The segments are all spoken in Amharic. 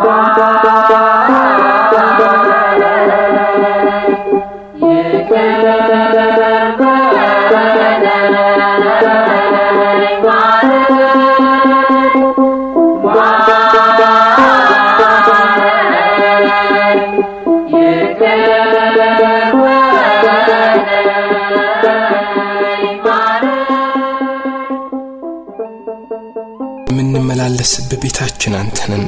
የምንመላለስበት ቤታችን አንተንን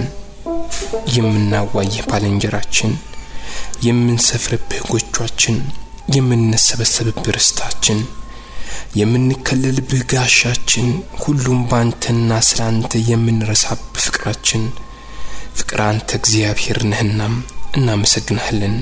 የምናዋይህ ባልንጀራችን የምንሰፍርብህ ጎጇችን የምንሰበሰብብህ ርስታችን የምንከለልብህ ጋሻችን ሁሉም ባንተና ስለ አንተ የምንረሳብህ ፍቅራችን ፍቅር አንተ እግዚአብሔር ነህናም እናመሰግናለን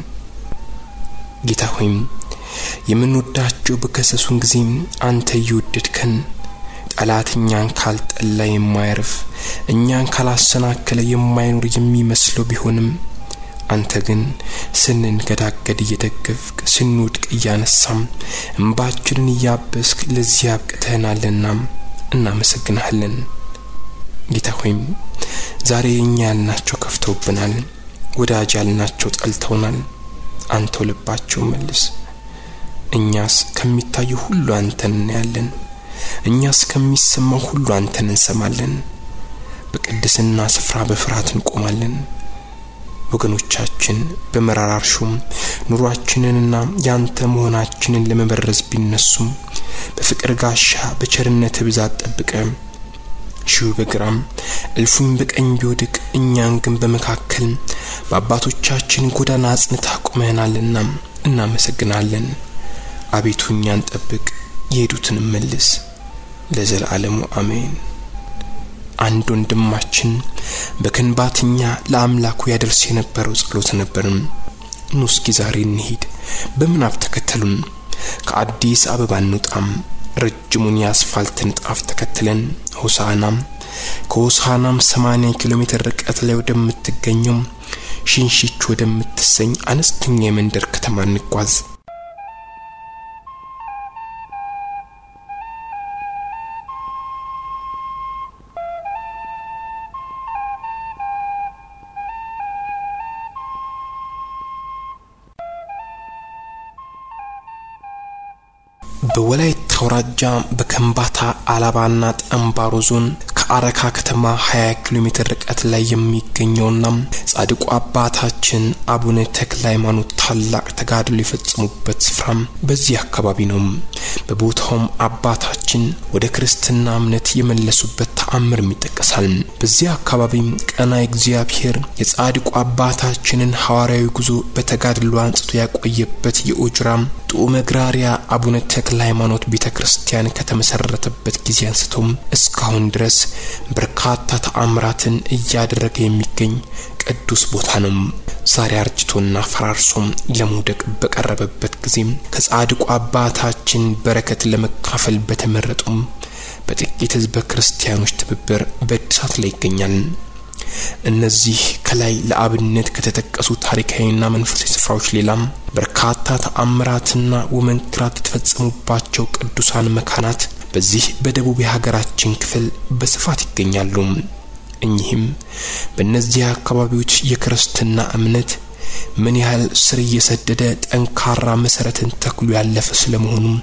ጌታ ሆይም የምንወዳቸው በከሰሱን ጊዜም አንተ እየወደድከን ጠላት እኛን ካልጠላ የማያርፍ እኛን ካላሰናከለ የማይኖር የሚመስለው ቢሆንም አንተ ግን ስንንገዳገድ እየደገፍክ ስንወድቅ እያነሳም እንባችንን እያበስክ ለዚህ አብቅተህናልና እናመሰግናለን ጌታ ሆይም ዛሬ እኛ ያልናቸው ከፍተውብናል ወዳጅ ያልናቸው ጠልተውናል አንተው ልባቸው መልስ እኛስ ከሚታዩ ሁሉ አንተን እናያለን እኛስ ከሚሰማው ሁሉ አንተን እንሰማለን በቅድስና ስፍራ በፍርሃት እንቆማለን ወገኖቻችን በመራራ እርሾም ኑሯችንንና ያንተ መሆናችንን ለመበረዝ ቢነሱም በፍቅር ጋሻ በቸርነት ብዛት ጠብቀ ሺሁ በግራም እልፉኝ በቀኝ ቢወድቅ እኛን ግን በመካከል በአባቶቻችን ጎዳና አጽንታ ቁመህናልና እናመሰግናለን አቤቱ እኛን ጠብቅ የሄዱትን መልስ ለዘላለሙ አሜን አንድ ወንድማችን በከንባትኛ ለአምላኩ ያደርስ የነበረው ጸሎት ነበርም ኑ እስኪ ዛሬ እንሂድ በምናብ ተከተሉን ከአዲስ አበባ እንውጣም ረጅሙን የአስፋልት ንጣፍ ተከትለን ሆሳናም ከሆሳናም 80 ኪሎ ሜትር ርቀት ላይ ወደምትገኘው ሽንሽች ወደምትሰኝ አነስተኛ የመንደር ከተማ እንጓዝ በወላይታ አውራጃ በከምባታ አላባና ጠንባሮ ዞን ከአረካ ከተማ 20 ኪሎ ሜትር ርቀት ላይ የሚገኘውና ጻድቁ አባታችን አቡነ ተክለ ሃይማኖት ታላቅ ተጋድሎ የፈጸሙበት ስፍራም በዚህ አካባቢ ነው። በቦታውም አባታችን ወደ ክርስትና እምነት የመለሱበት ተአምርም ይጠቀሳል። በዚህ አካባቢ ቀና እግዚአብሔር የጻድቁ አባታችንን ሐዋርያዊ ጉዞ በተጋድሎ አንጽቶ ያቆየበት የኦጅራም ጡመ ግራሪያ አቡነ ተክለ ሃይማኖት ቤተ ክርስቲያን ከተመሰረተበት ጊዜ አንስቶም እስካሁን ድረስ በርካታ ተአምራትን እያደረገ የሚገኝ ቅዱስ ቦታ ነው። ዛሬ አርጅቶና ፈራርሶም ለመውደቅ በቀረበበት ጊዜም ከጻድቁ አባታችን በረከት ለመካፈል በተመረጡም በጥቂት ሕዝበ ክርስቲያኖች ትብብር በእድሳት ላይ ይገኛል። እነዚህ ከላይ ለአብነት ከተጠቀሱ ታሪካዊና መንፈሳዊ ስፍራዎች ሌላም በርካታ ተአምራትና ወመንክራት የተፈጸሙባቸው ቅዱሳን መካናት በዚህ በደቡብ የሀገራችን ክፍል በስፋት ይገኛሉ። እኚህም በእነዚህ አካባቢዎች የክርስትና እምነት ምን ያህል ስር እየሰደደ ጠንካራ መሰረትን ተክሎ ያለፈ ስለመሆኑም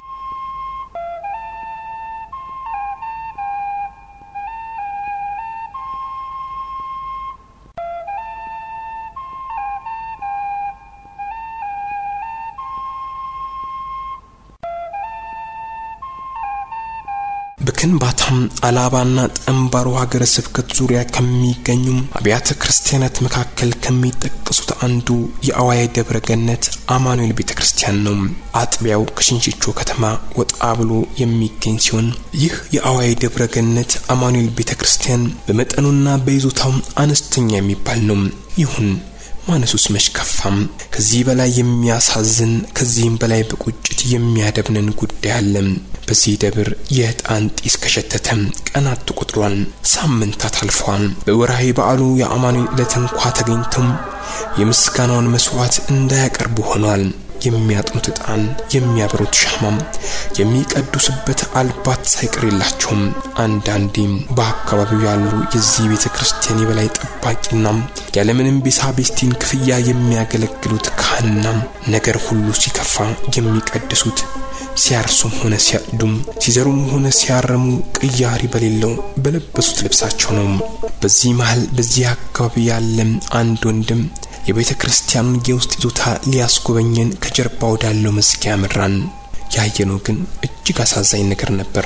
በከንባታም አላባና ጠንባሮ ሀገረ ስብከት ዙሪያ ከሚገኙ አብያተ ክርስቲያናት መካከል ከሚጠቀሱት አንዱ የአዋይ ደብረ ገነት አማኑኤል ቤተ ክርስቲያን ነው። አጥቢያው ከሽንሽቾ ከተማ ወጣ ብሎ የሚገኝ ሲሆን ይህ የአዋይ ደብረ ገነት አማኑኤል ቤተ ክርስቲያን በመጠኑና በይዞታው አነስተኛ የሚባል ነው። ይሁን ማነሱስ መች ከፋም። ከዚህ በላይ የሚያሳዝን ከዚህም በላይ በቁጭት የሚያደብንን ጉዳይ አለ። በዚህ ደብር የዕጣን ጢስ ከሸተተ ቀናት ተቆጥሯል፣ ሳምንታት አልፈዋል። በወርሃዊ በዓሉ የአማኑኤል ዕለት እንኳ ተገኝተው የምስጋናውን መስዋዕት እንዳያቀርቡ ሆኗል። የሚያጥኑት ዕጣን፣ የሚያበሩት ሻማም፣ የሚቀዱስበት አልባት ሳይቀር የላቸውም። አንዳንዴም በአካባቢው ያሉ የዚህ ቤተ ክርስቲያን የበላይ ጠባቂና ያለምንም ቤሳቤስቲን ክፍያ የሚያገለግሉት ካህንና ነገር ሁሉ ሲከፋ የሚቀድሱት ሲያርሱም ሆነ ሲያጭዱም ሲዘሩም ሆነ ሲያረሙ ቅያሪ በሌለው በለበሱት ልብሳቸው ነው። በዚህ መሃል በዚህ አካባቢ ያለ አንድ ወንድም የቤተ ክርስቲያኑን የውስጥ ይዞታ ሊያስጎበኘን ከጀርባ ወዳለው መዝጊያ መራን። ያየነው ግን እጅግ አሳዛኝ ነገር ነበር።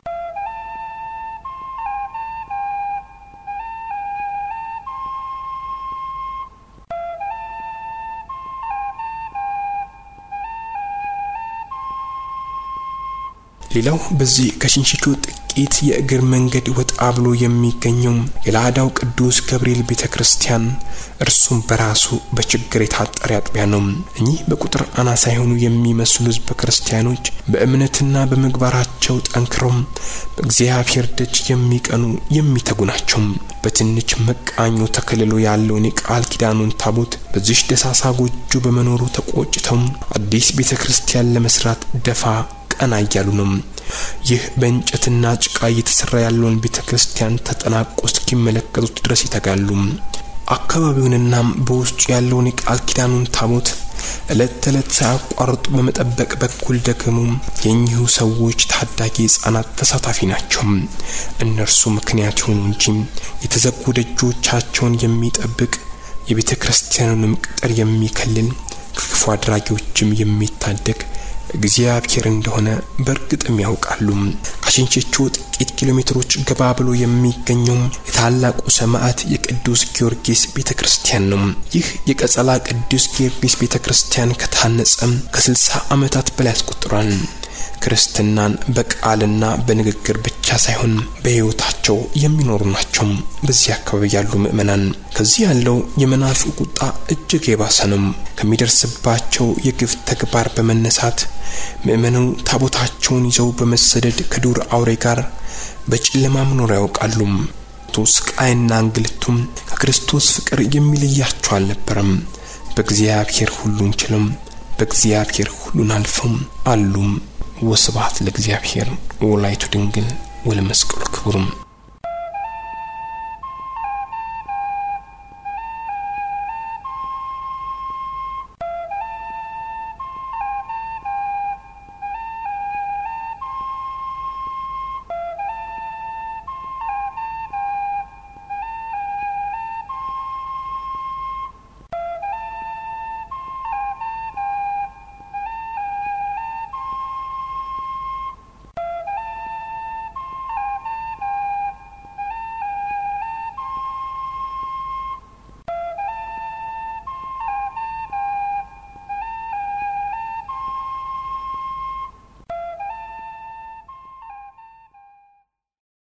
ሌላው በዚህ ከሽንሽቾ ጥቂት የእግር መንገድ ወጣ ብሎ የሚገኘው የላዳው ቅዱስ ገብርኤል ቤተ ክርስቲያን እርሱም በራሱ በችግር የታጠረ አጥቢያ ነው። እኚህ በቁጥር አናሳ የሆኑ የሚመስሉ ሕዝበ ክርስቲያኖች በእምነትና በምግባራቸው ጠንክረው በእግዚአብሔር ደጅ የሚቀኑ የሚተጉ ናቸው። በትንሽ መቃኞ ተከልሎ ያለውን የቃል ኪዳኑን ታቦት በዚሽ ደሳሳ ጎጆ በመኖሩ ተቆጭተው አዲስ ቤተ ክርስቲያን ለመስራት ደፋ ቀና እያሉ ነው። ይህ በእንጨትና ጭቃ እየተሰራ ያለውን ቤተ ክርስቲያን ተጠናቆ እስኪመለከቱት ድረስ ይተጋሉ። አካባቢውንና በውስጡ ያለውን የቃል ኪዳኑን ታቦት ዕለት ተዕለት ሳያቋርጡ በመጠበቅ በኩል ደግሞ የእኚሁ ሰዎች ታዳጊ ሕጻናት ተሳታፊ ናቸው። እነርሱ ምክንያት የሆኑ እንጂ የተዘጉ ደጆቻቸውን የሚጠብቅ የቤተ ክርስቲያኑንም ቅጥር የሚከልል ከክፉ አድራጊዎችም የሚታደግ እግዚአብሔር እንደሆነ በእርግጥም ያውቃሉ። ከሽንሽቾ ጥቂት ኪሎ ሜትሮች ገባ ብሎ የሚገኘው የታላቁ ሰማዕት የቅዱስ ጊዮርጊስ ቤተ ክርስቲያን ነው። ይህ የቀጸላ ቅዱስ ጊዮርጊስ ቤተ ክርስቲያን ከታነጸ ከስልሳ ዓመታት በላይ ያስቆጥሯል። ክርስትናን በቃልና በንግግር ብቻ ሳይሆን በሕይወታቸው የሚኖሩ ናቸው። በዚህ አካባቢ ያሉ ምእመናን ከዚህ ያለው የመናፍቁ ቁጣ እጅግ የባሰ ነው። ከሚደርስባቸው የግፍ ተግባር በመነሳት ምእመኑ ታቦታቸውን ይዘው በመሰደድ ከዱር አውሬ ጋር በጨለማ መኖር ያውቃሉ። ስቃይና እንግልቱም ከክርስቶስ ፍቅር የሚለያቸው አልነበረም። በእግዚአብሔር ሁሉን ችለው በእግዚአብሔር ሁሉን አልፈው አሉም። ወስብሐት ለእግዚአብሔር ወላይቱ ድንግል ወለመስቀሉ ክቡርም